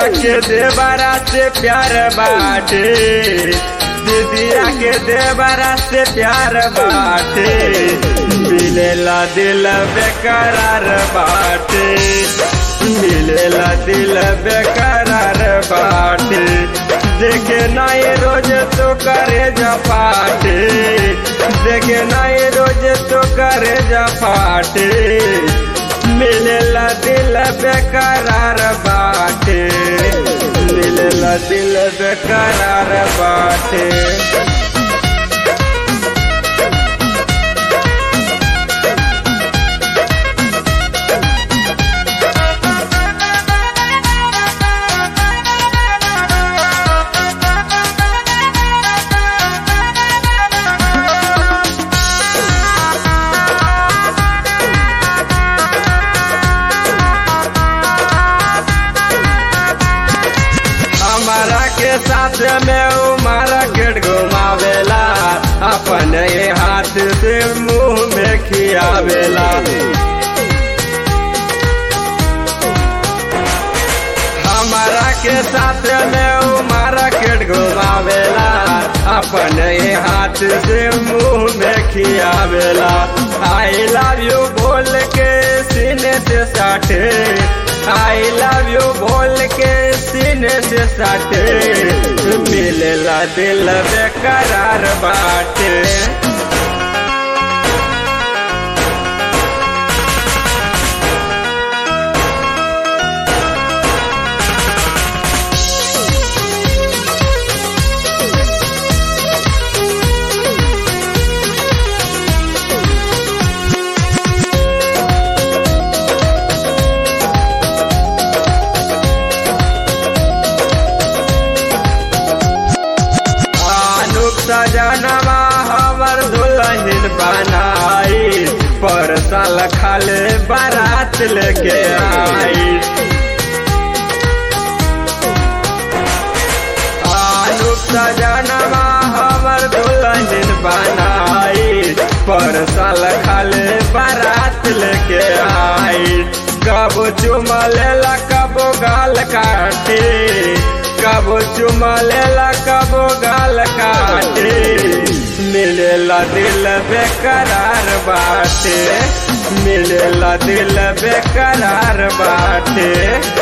के देवरा से प्यार बाटे दीदिया के देवरा से प्यार बाटे मिलेला दिल बेकरार बाटे मिलेला दिल बेकरार बाटे देखे नाई रोज तो करे जपाटे देखे नाई रोज तो करे जपाटे मिलेला दिल बेकरार बाटे मिलेला दिल बेकरार बाटे हमारा के साथ में उ मार्केट घुमावेला अपने हाथ से मुंह में खियावेला हमारा के साथ में उ मार्केट घुमावेला अपने हाथ से मुंह में खियावेला आई लव यू बोल के सीने से साटे आई लव यू बोल के सीने से साटे मिलेला दिल बेकरार बाटे आनुक सजनवा हमर दुल्हन बनाई पर साल खाले बारात लेके आई आनुक सजनवा हमर दुल्हन बनाई पर साल खाले बारात लेके आई कब चुमा लेला कब गाल काटे कब चुमा लेला कब गाल काटे मिलेला दिल बेकरार बाटे मिलेला दिल बेकरार बाटे